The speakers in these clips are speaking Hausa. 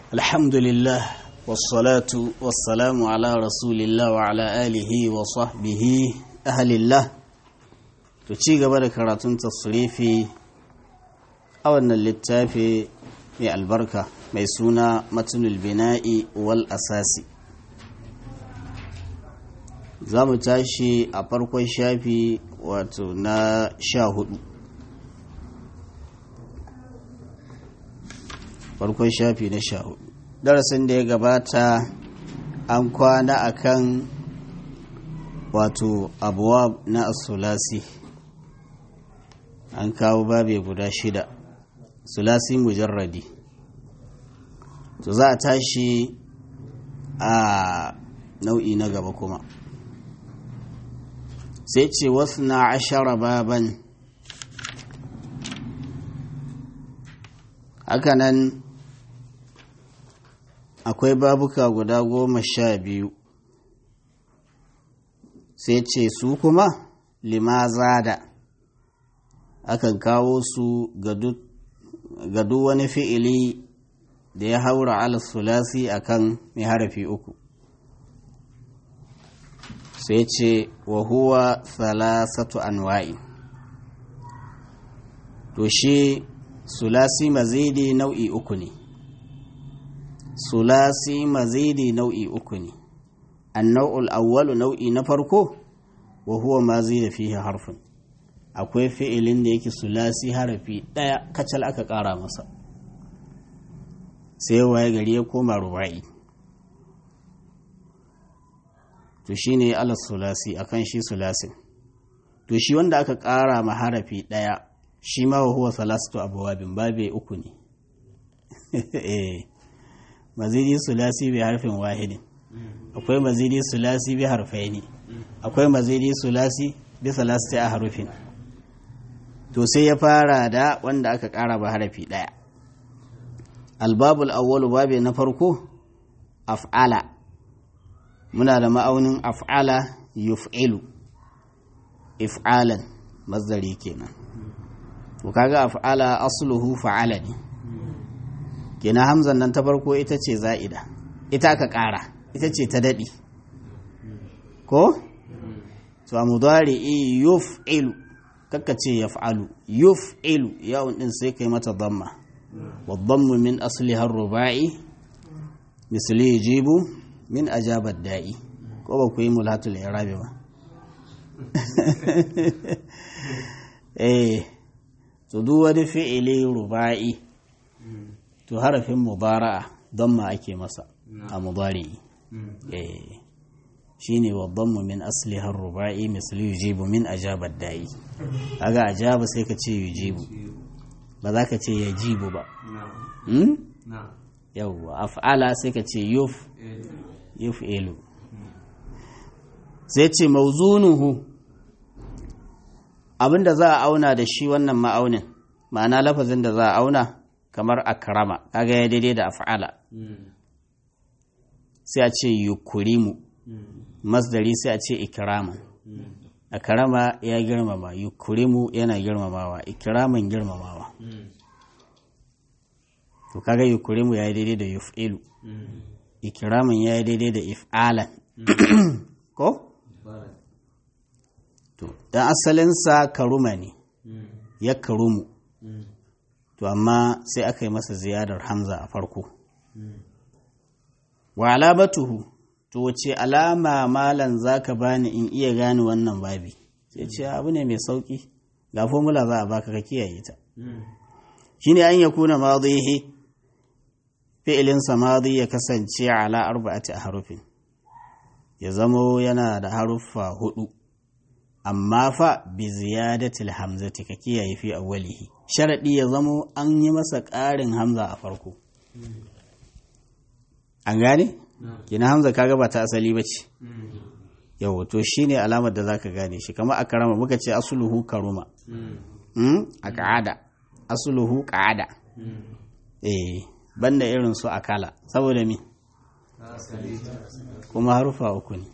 الحمد لله والصلاة والسلام على رسول الله وعلى آله وصحبه أهل الله تشي قبل كراتون تصريفي أو أن اللتافي من البركة ميسونا متن البناء والأساس زام تاشي أبركو شافي واتنا شاهد farkon shafi na sha hudu darasin da ya gabata an kwana akan wato abuwa na asulasi an kawo babe guda shida sulasi mujarradi to za a tashi a nau'i na gaba kuma sai ce wasu na ashara baban hakanan akwai babuka guda goma sha biyu sai ce su kuma limaza da akan kawo su ga duk wani fi'ili da ya haura al-sulasi akan mai harafi uku sai ce wa huwa salasatu anwa'i to shi sulasi mazidi nau'i uku ne sulasi mazidi nau'i uku ne annau'ul awwalu nau'i na farko wa huwa ma zida fihi harfin akwai fi'ilin da yake sulasi harafi ɗaya kacal aka ƙara masa sai waye gari ya koma ruba'i to shine ala sulasi akan shi sulasin to shi wanda aka ƙara ma harafi ɗaya shi ma wa huwa salastu abwabin babe uku ne mazidi sulasi bi harfin wahidin akwai mazidi sulasi bi harfaini akwai mazidi sulasi bi salasti a harufin to sai ya fara da wanda aka ƙara ba harafi ɗaya albabul awwalu babe na farko af'ala muna da ma'aunin af'ala yuf'ilu if'alan mazdari kenan to kaga af'ala asluhu fa'ala ne kenan hamzan nan ta farko ita ce za'ida ita aka ƙara ita ce ta daɗi ko to a mudari'i yuf'ilu kakka ce yaf'alu yuf'ilu yawon din sai kai mata damma wa dammu min asli har ruba'i misali yajibu min ajabar da'i ko ba ku yi mulhatul irabi ba eh to duk wani fi'ili ruba'i to harafin mubara'a don ma ake masa a mubari eh shine wa dhammu min asli har ruba'i misali yujibu min ajabar da'i kaga ajaba sai ka ce yujibu ba za ka ce yajibu ba yawwa af'ala sai ka ce yuf yuf elu sai ce mauzunuhu abinda za a auna da shi wannan ma'aunin ma'ana lafazin da za a auna kamar akrama kaga ya daidai da af'ala sai a ce yukurimu masdari sai a ce ikraman akrama ya girmama yukurimu yana girmamawa ikraman girmamawa to kaga yukurimu ya daidai da yuf'ilu ikraman ya daidai da if'alan ko to dan asalinsa karuma ne ya karumu to amma sai aka yi masa ziyadar hamza a farko wa alamatuhu to wace alama malan zaka bani in iya gane wannan babi sai ce abu ne mai sauki ga formula za a baka ka kiyaye ta shine an ya kuna madihi fi'ilin samadi ya kasance ala arba'ati harufin ya zamo yana da haruffa hudu amma fa bi ziyadatil hamzati ka kiyaye fi awwalihi sharadi ya zamo an yi masa ƙarin hamza a farko an gane kina hamza kaga ba ta asali bace yau to shine alamar da zaka gane shi kamar akrama muka ce asluhu karuma mm a ka'ada asluhu qa'ada eh banda irin su akala saboda me kuma harufa uku ne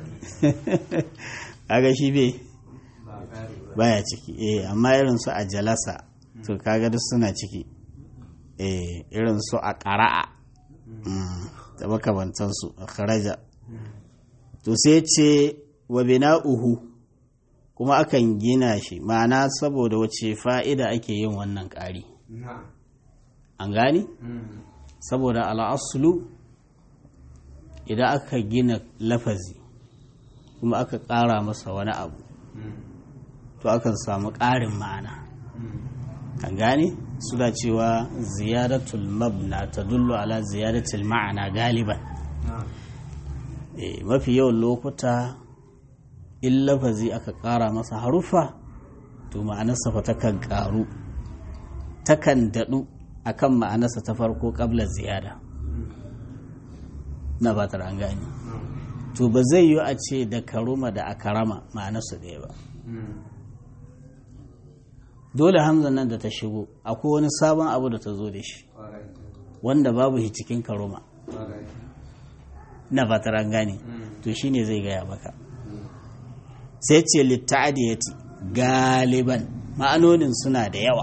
kaga shi bai baya ciki eh amma irin su a jalasa to kaga duk suna ciki eh irin su a ƙara'a da makamantansu a kharaja to sai ce wa bina'uhu kuma akan gina shi ma'ana saboda wace fa'ida ake yin wannan ƙari an gani saboda al'asulu idan aka gina lafazi kuma aka ƙara masa wani abu to akan samu ƙarin ma'ana an gane suna cewa ziyadatul mabna ta dullu ala ziyadatul ma'ana galiban mafi yawan lokuta in lafazi aka ƙara masa harufa to ma'anarsa fa takan ƙaru takan daɗu akan ma'anarsa ta farko ƙabla ziyada na ba an gane to ba zai yi a ce da karuma da akarama ma'anarsu ɗaya ba dole hamzan nan da ta shigo akwai wani sabon abu da ta zo da shi wanda babu shi cikin karuma na fatar an gane to shine zai gaya maka sai ce litta'adiyati galiban ma'anonin suna da yawa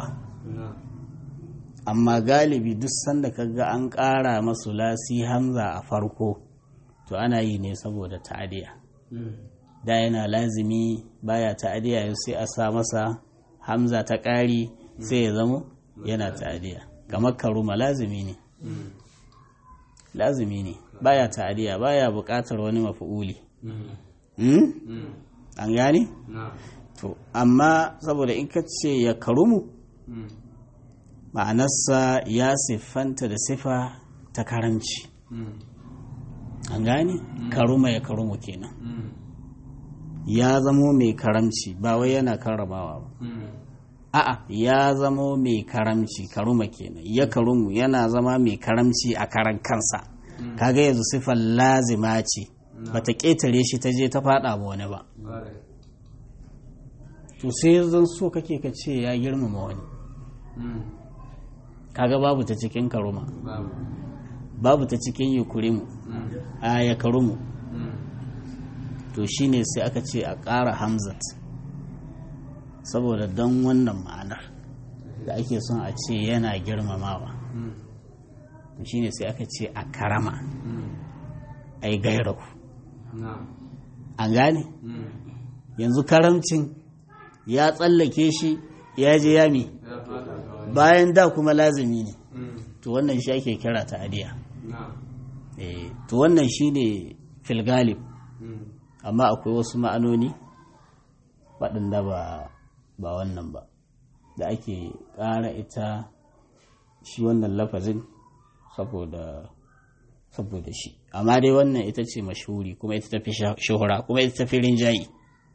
amma galibi duk sanda kaga an ƙara masu lasi hamza a farko to ana yi ne saboda ta'adiya da yana lazimi baya ta'adiya sai a sa masa hamza ta ƙari sai ya zamo yana ta'adiya kamar karuma lazimi ne lazimi ne baya ta'adiya baya buƙatar wani mafi'uli an gane? to amma saboda in ka ce ya karumu ma'anarsa ya siffanta da sifa ta karamci an gane? karuma ya karumu kenan ya zamo mai karamci ba wai yana karramawa ba a'a ya zamo mai karamci karuma kenan ya karumu yana zama mai karamci a karan kansa kaga yanzu sifar lazima ce bata ƙetare shi ta je ta faɗa ba wani ba to sai zan so kake ka ce ya girmama wani kaga babu ta cikin karuma babu ta cikin yukurimu a ya karumu to shine sai aka ce a ƙara hamzat saboda don wannan ma'anar da ake son a ce yana girmamawa to shine sai aka ce a karama a yi gairaku an gane yanzu karamcin ya tsallake shi ya je yami bayan da kuma lazimi ne to wannan shi ake kira ta adiya to wannan shi ne filgalib amma akwai wasu ma'anoni waɗanda ba ba wannan ba da ake ƙara ita shi wannan lafazin saboda saboda shi amma dai wannan ita ce mashhuri kuma ita tafi shuhura kuma ita tafi rinjayi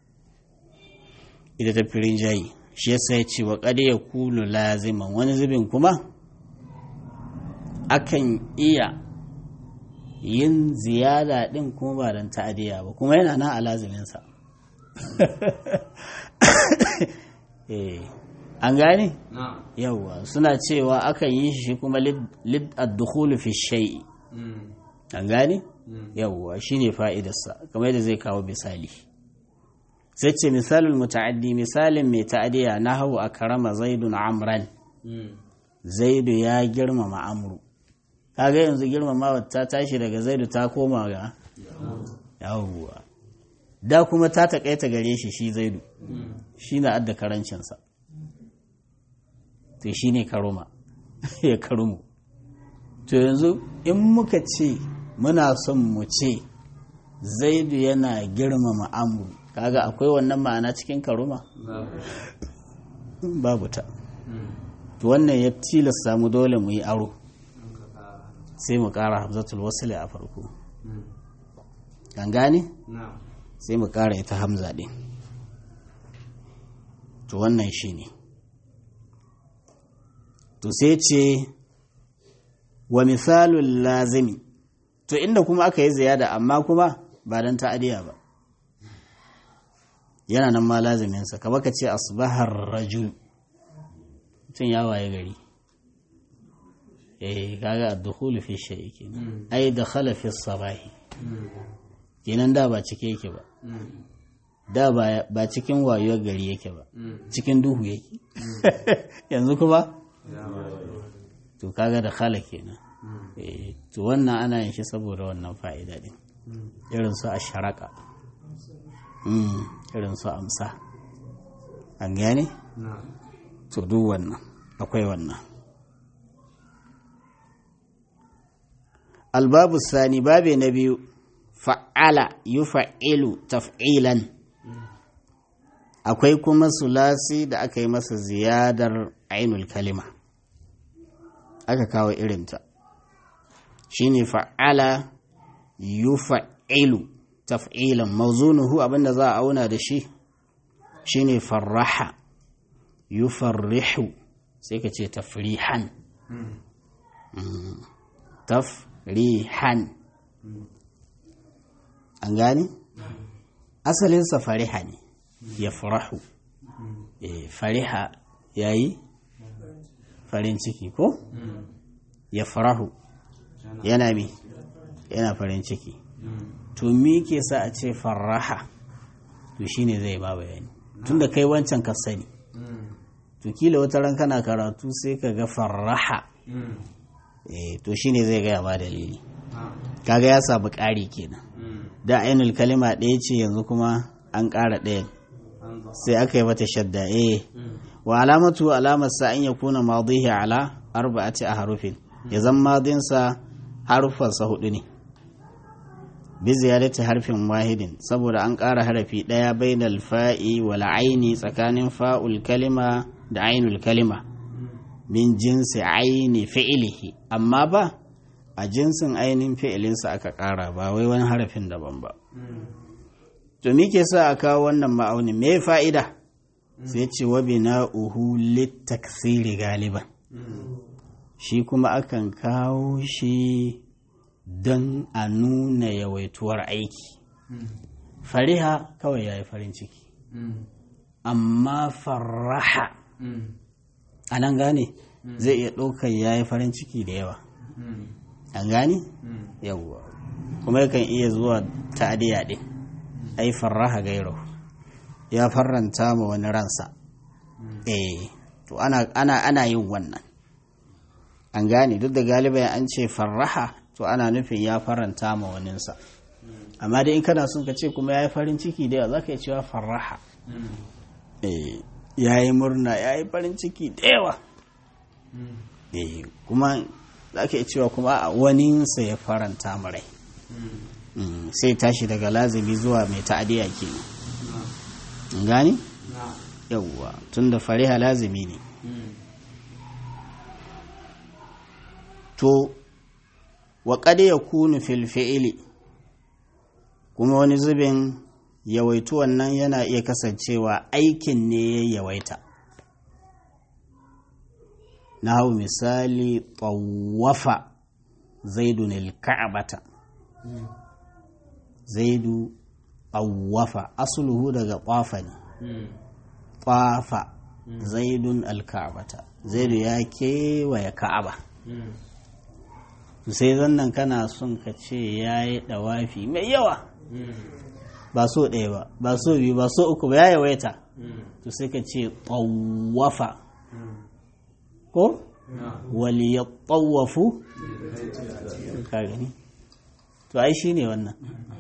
ita tafi rinjayi shi yasa ya ce wa ƙade ya kulu laziman wani zubin kuma akan iya yin ziyada ɗin kuma ba don ta'adiyya ba kuma yana nan a laziminsa an gane? yawwa suna cewa akan yi shi kuma lid ad-dukhulu fi shay'i an gane? yawwa shine fa'idarsa kamar yadda zai kawo misali sai ce misalin muta'addi misalin mai ta'adiyya na hau a karama zaidun amran zaidu ya girmama amru kaga yanzu girmama ta tashi daga zaidu ta koma ga yawwa da kuma ta taƙaita gare shi shi zaidu shi na adda karancinsa to shi ne karuma ya karumu to yanzu in muka ce muna son mu ce zaidu yana girmama amru kaga akwai wannan ma'ana cikin karuma babu ta to wannan ya tilasta mu dole mu yi aro sai mu ƙara hamzatul wasili a farko kan gane sai mu ƙara ita hamza ɗin to wannan shi ne to sai ce wa misalul lazimi to inda kuma aka yi ziyada amma kuma ba don ta'adiya ba yana nan ma laziminsa kama ka ce asbahar rajul mutum ya waye gari eh kaga ad-dukhul fi shay'i kenan ai dakhala fi sabahi kenan da ba cike yake ba da ba cikin wayuwar gari yake ba cikin duhu yake yanzu kuma to kaga da khala kenan to wannan ana yin shi saboda wannan fa'ida din irin su a sharaka irin su amsa an gane to duk wannan akwai wannan albabu sani babe na biyu fa'ala yufa'ilu taf'ilan akwai kuma sulasi da aka yi masa ziyadar ainul kalima aka kawo irinta shine fa'ala yufa'ilu taf'ilan mauzunuhu abinda za a auna da shi shine farraha yufarrihu sai ka ce tafrihan tafrihan an gani asalinsa fariha ne ya farahu fariha ya yi farin ciki ko ya farahu yana mi yana farin ciki to me ke sa a ce farraha to shine zai ba bayani tunda kai wancan ka sani to kila wata ran kana karatu sai ka ga farraha to shine zai gaya ba dalili kaga ya samu ƙari kenan da ainul kalima ɗaya ce yanzu kuma an ƙara ɗayan sai aka yi mata shadda eh wa alamatu alamar sa an yakuna madihi ala arba'ati a harufin ya zan madinsa harufansa hudu ne bi ziyarati harfin wahidin saboda an ƙara harafi ɗaya bainal fa'i wal aini tsakanin fa'ul kalima da ainul kalima min jinsi aini fi'ilihi amma ba a jinsin ainihin fi'ilinsa aka ƙara ba wai wani harafin daban ba to me ke sa a kawo wannan ma'aunin me fa'ida sai ce wa bina'uhu littaksiri galiban shi kuma akan kawo shi don a nuna yawaituwar aiki fariha kawai ya yi farin ciki amma farraha a nan gane zai iya ɗaukar ya yi farin ciki da yawa an gane yawwa kuma yakan iya zuwa ta'adiyya ɗin ai farraha gairo ya farranta ma wani ransa eh to ana, ana, ana yin wannan an gane duk da galiban an ce farraha to ana nufin ya faranta ma waninsa amma dai in kana son ka ce kuma ya yi farin ciki da yawa za ka yi cewa farraha ya yi murna ya yi farin ciki da yawa kuma za ka yi cewa kuma a waninsa ya faranta ma rai sai tashi daga lazimi zuwa mai ta'adiyya ke gani? yawwa tun da fariha lazimi ne to wa ya kunu fil fi'ili kuma wani zubin yawaitu wannan yana iya kasancewa aikin ne ya yawaita na hau misali tsawafa zaidun il-ka'abata zaidu tsawafa asuluhu daga ƙwafa ne ƙwafa zaidun al-ka'abata zaidu ya kewaye ka'aba sai zannan kana son ka ce ya yi ɗawafi mai yawa ba so ɗaya ba ba so biyu ba so uku ba ya yawaita to sai ka ce tsawafa ko wali ya tsawafu ka gani to ai shi ne wannan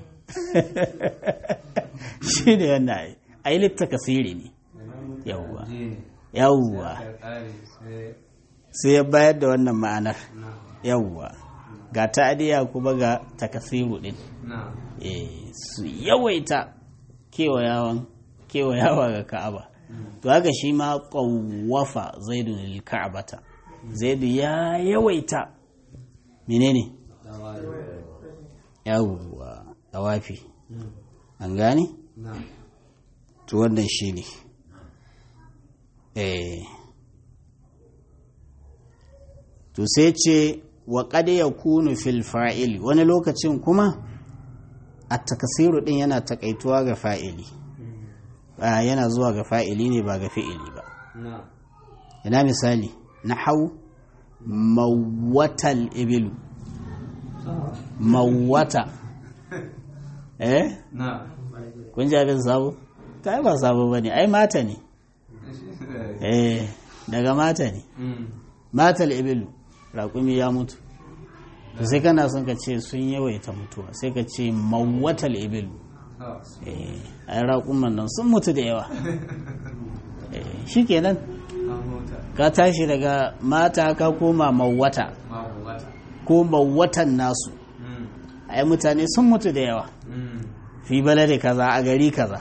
shi ne wannan ai litta kasiri ne yawwa yawwa sai ya bayar da wannan ma'anar yawwa ga ta'adiya kuma ga takasiru din su yawaita kewayawan kewayawa ga ka'aba to haka shi ma ƙawafa zaidu lil ka'abata zaidu ya yawaita menene yawwa tawafi an gane to wannan shi ne eh to sai ce wa ya kunu fil fa'ili wani lokacin kuma a takasiru din yana takaituwa ga fa'ili yana zuwa ga fa'ili ne ba ga fi'ili ba ina misali na hau mawatal ibilu mawata eh kun ji abin sabo ta ba sabo ba ne ai mata ne eh daga mata ne matal ibilu raƙumi ya mutu to sai kana son ka ce sun yawaita mutuwa sai ka ce mawwatal ibil eh ai raƙuman nan sun mutu da yawa eh shikenan ka tashi daga mata ka koma mawwata ko mawwatan nasu ai mutane sun mutu da yawa fi balade kaza a gari kaza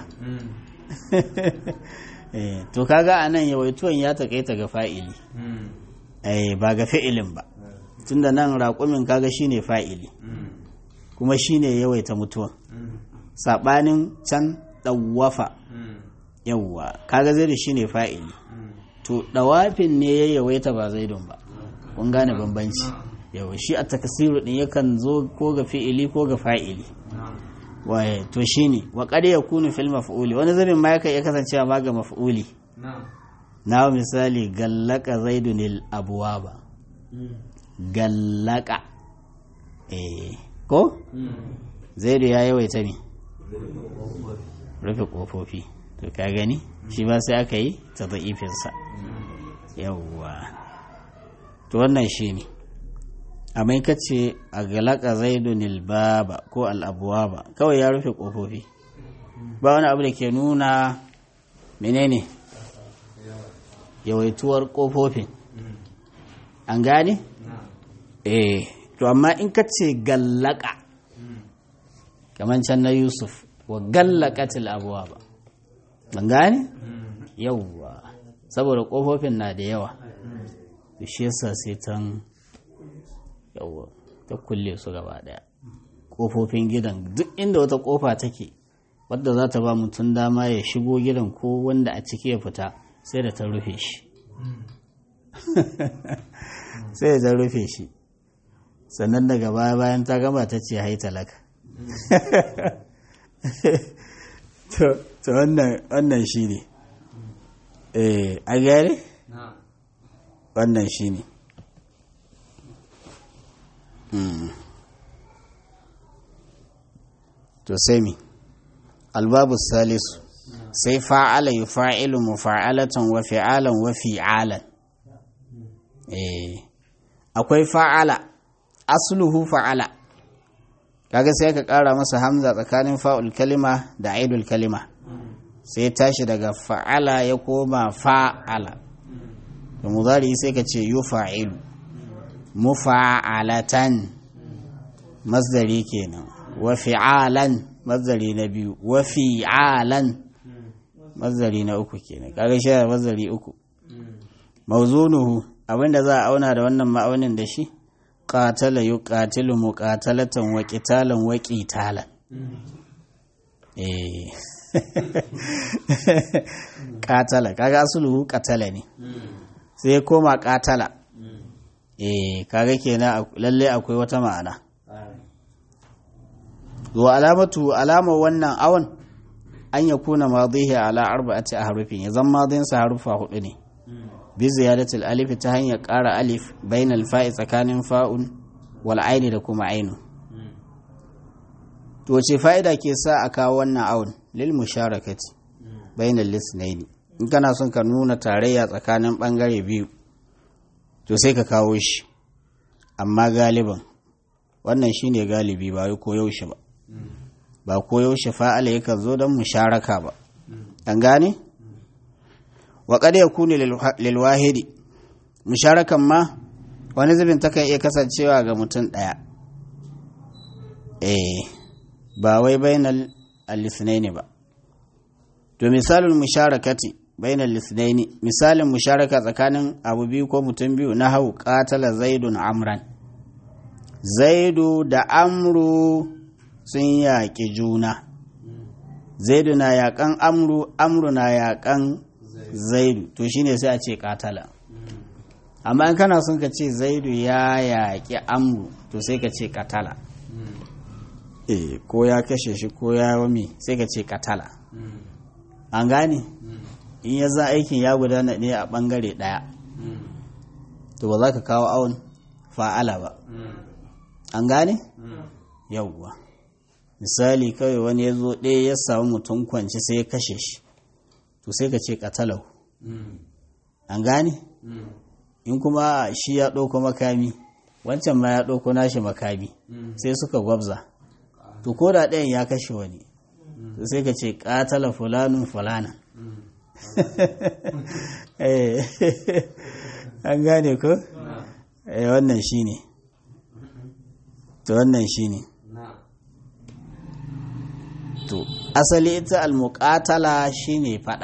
eh to kaga anan yawaituwan ya takaita ga fa'ili eh ba ga fi'ilin ba tunda nan raƙumin kaga shine fa'ili kuma shine yawaita mutuwan sabanin can dawafa yawwa kaga zai shine fa'ili to dawafin ne ya yawaita ba zaidun ba kun gane bambanci yawa shi a takasiru din yakan zo ko ga fi'ili ko ga fa'ili waye to shine wa qad yakunu fil maf'uli wani zabin ma yakan iya kasancewa ma ga maf'uli na misali gallaka zaidunil abwaba gallaka eh ko zaidu ya yawaita ne rufe kofofi to ka gani shi ba sai aka yi ta za'ifinsa yawwa to wannan shi ne amma ka ce a galaka zaidunil baba ko al'abuwa ba kawai ya rufe kofofi ba wani abu da ke nuna menene yawaituwar kofofin an gane? eh to amma in ka ce gallaka kamar can na yusuf wa gallakatil abuwa ba ban gane? yauwa saboda kofofin na da yawa to shi yasa sai tan yauwa ta kulle su gaba daya kofofin gidan duk inda wata kofa take wadda za ta ba mutum dama ya shigo gidan ko wanda a ciki ya fita sai da ta rufe shi sai da ta rufe shi sannan daga baya bayan ta gama ta ce hai talaka to wannan shi ne a gare wannan shi ne to sai mi albabu salisu sai fa'ala yi fa'ilu mufa'alatan wa fi'alan wa fi'alan akwai fa'ala asluhu fa'ala kaga sai ka ƙara masa hamza tsakanin fa'ul kalima da aidul kalima sai tashi daga fa'ala ya koma fa'ala da muzari sai ka ce yu fa'ilu mufa'alatan masdari kenan wa fi'alan masdari na biyu wa fi'alan masdari na uku kenan kaga shi da masdari uku mawzunuhu abinda za a auna da wannan ma'aunin da shi qatala yuqatilu muqatalatan wa qitalan wa qitalan eh qatala kaga asluhu qatala ne sai koma qatala eh kaga kenan lalle akwai wata ma'ana wa alamatu alama wannan awon an ya kuna madihi ala arba'ati ahrufin ya zan madin sa harufa hudu ne bi ziyadatul alif ta hanyar ƙara alif bainal fa'i tsakanin fa'un wal aini da kuma ainu to ce fa'ida ke sa a kawo wannan awon lil musharakati bainal lisnaini in kana son ka nuna tarayya tsakanin bangare biyu to sai ka kawo shi amma galiban wannan shine galibi ba wai koyaushe ba ba koyaushe fa'ala yakan zo don musharaka ba an gane wa qad yakunu lil wahidi musharakan ma wani zubin takan iya kasancewa ga mutum ɗaya eh ba wai bainal al-ithnaini ba to misalin musharakati bainal lisnaini misalin musharaka tsakanin abu biyu ko mutum biyu na hau qatala zaidun amran zaidu da amru sun yaƙi juna zaidu na yaƙan amru amru na yaƙan zaidu to shine sai a ce katala amma in kana son ka ce zaidu ya yaƙi amru to sai ka ce katala eh ko ya kashe shi ko ya wami sai ka ce katala an gane in ya za aikin ya gudana ne a ɓangare ɗaya to ba za ka kawo awon fa'ala ba an gane yauwa misali kawai wani ya zo ɗaya ya samu mutum kwanci sai ya kashe shi to sai ka ce katalau an gane in kuma shi ya ɗauko makami wancan ma ya ɗauko nashi makami sai suka gwabza to ko da ɗayan ya kashe wani to sai ka ce ƙatala fulanun fulana an gane ko wannan shi ne to wannan shi ne to asali ita almuƙatala shi ne faɗa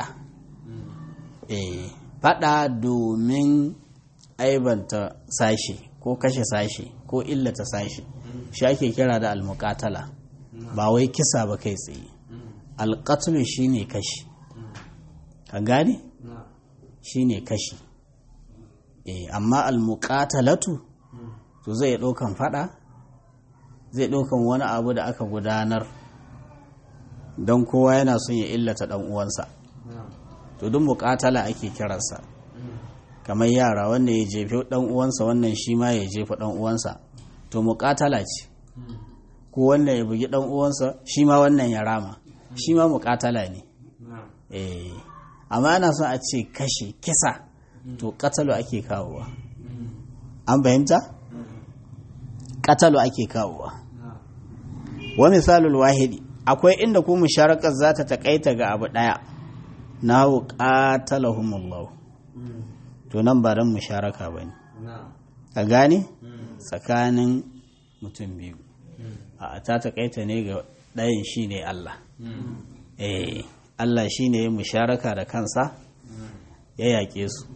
faɗa domin aibanta sashe ko kashe sashe ko illata sashe shi ake kira da almuƙatala ba wai kisa ba kai tsaye alƙatulu shi ne kashi ka gane shi ne kashi amma almuƙatalatu to zai ɗaukan faɗa zai ɗaukan wani abu da aka gudanar don kowa yana son ya illata ɗan uwansa to duk muƙatala ake kiransa kamar yara wanda ya jefi ɗan uwansa wannan shi ma ya jefa ɗan uwansa to muƙatala ce ko wannan ya bugi ɗan uwansa shi ma wannan ya rama shi ma muƙatala ne eh amma ana son a ce kashe kisa to katalo ake kawowa an fahimta katalo ake kawowa wa misalul wahidi akwai inda ku musharakar za ta takaita ga abu daya na hau qatalahumullah to nan ba don musharaka ba ne a gane tsakanin mutum biyu a ta takaita ne ga ɗayan shi ne Allah eh Allah shi ne ya musharaka da kansa ya yaƙe su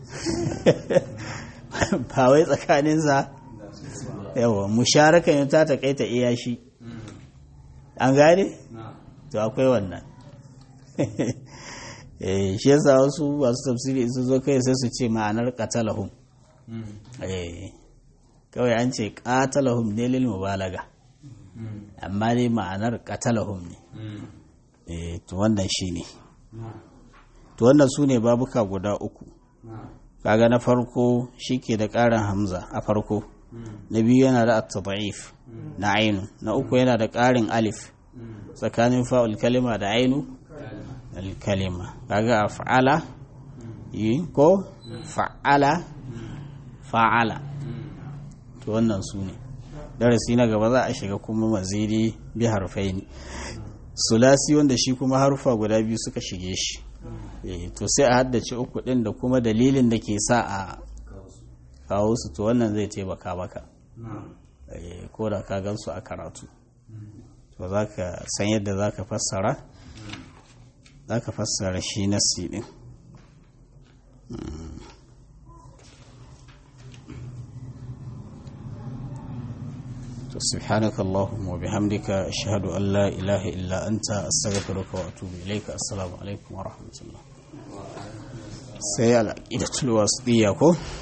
ba wai tsakaninsa yawa musharaka ne ta takaita iya shi an gane? to akwai wannan shi yasa wasu masu tafsiri su zo kai sai su ce ma'anar qatalahum kawai an ce qatalahum ne lil mubalaga amma dai ma'anar qatalahum ne to wannan shine to wannan su ne babuka guda uku kaga na farko shike da ƙarin hamza a farko na biyu yana da at-tad'if na ainu na uku yana da ƙarin alif tsakanin fa'ul kalima da ainu al-kalima kaga af'ala yi ko fa'ala fa'ala to wannan su ne darasi na gaba za a shiga kuma mazidi bi harfaini sulasi wanda shi kuma harufa guda biyu suka shige shi to sai a haddace uku din da kuma dalilin da ke sa a kawo su to wannan zai taimaka maka ko da ka gansu a karatu to za ka san yadda za ka fassara za ka fassara shi na din سبحانك اللهم وبحمدك أشهد أن لا إله إلا أنت أستغفرك وأتوب إليك السلام عليكم ورحمة الله سيالك إلى تلواسطية